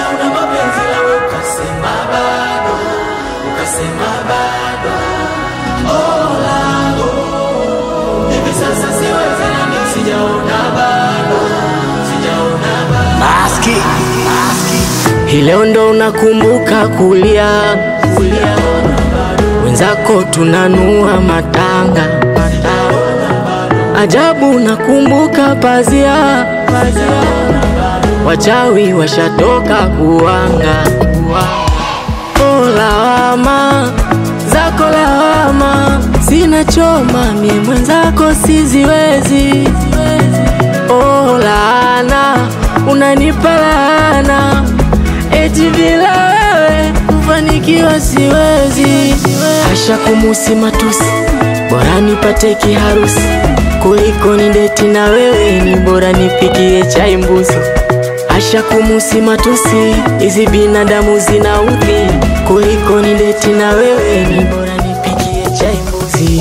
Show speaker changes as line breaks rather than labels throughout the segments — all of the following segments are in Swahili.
una mapenzi nawe ukasema bado, ukasema bado. Oh, langu hivi sasa siwezi nami, sijaona bado, sijaona bado.
Maski, maski.
Hii leo ndo unakumbuka kulia,
Sijaona bado,
wenzako tunanua matanga. Ajabu nakumbuka pazia,
sijaona bado.
wachawi washatoka kuwanga. Oh, lawama zako lawama, sina choma mie mwenzako siziwezi. Oh, laana unanipa laana, eti bila wewe kufanikiwa siwezi. Hasha kumusi matusi, bora nipate kiharusi kuliko ni deti na wewe, ni bora nipikie chai mbuzi. Asha kumusi matusi, hizi binadamu zina udhi kuliko ni deti na wewe, ni bora nipikie chai mbuzi.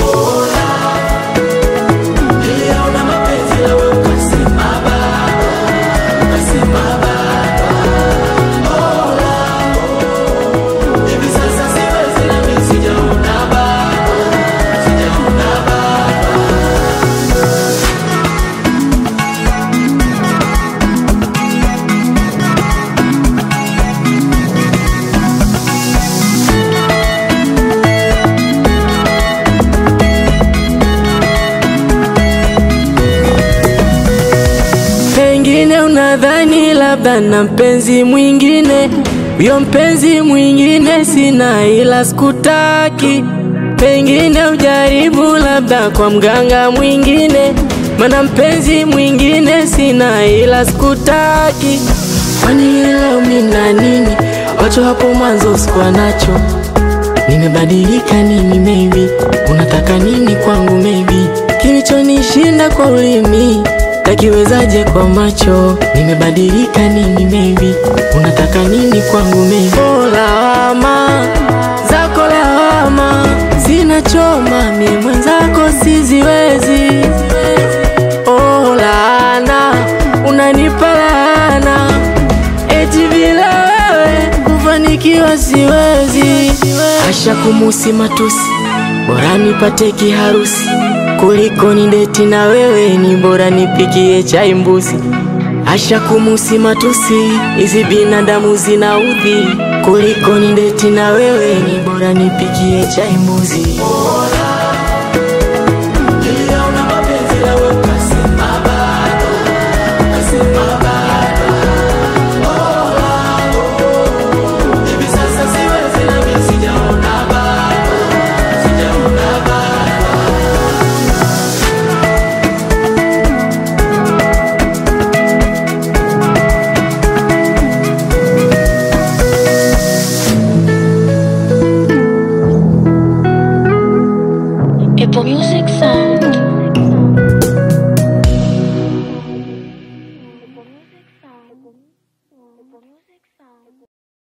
Niliona mapenzi nawe ukasema bado, ukasema bado. Oh, langu hivi sasa siwezi nami, sijaona bado, sijaona bado.
Pengine unadhani labda na mpenzi mwingine, huyo mpenzi mwingine sina, ila sikutaki. Pengine ujaribu labda kwa mganga mwingine, mana mpenzi mwingine sina, ila sikutaki. Kwani leo mina nini? Wacho hapo mwanzo sikuwa nacho Nimebadilika nini maybe Unataka nini kwangu maybe Kilichonishinda kwa ulimi Takiwezaje kwa macho Nimebadilika nini maybe Unataka nini kwangu maybe Oh lawama Zako lawama Sina choma mie mwenzako siziwezi Oh laana Unanipa laana Eti bila wewe kufanikiwa siwezi. Asha kumusi matusi, bora nipate kiharusi kuliko ni deti na wewe, ni bora nipikie chai mbuzi. Asha kumusi matusi, hizi binadamu zina udhi kuliko ni deti na wewe, ni bora nipikie chai mbuzi.
Niliona mapenzi nawe ukasema bado, ukasema bado. Oh, langu hivi sasa siwezi nami, sijaona bado, sijaona bado.
Apple Music Sound.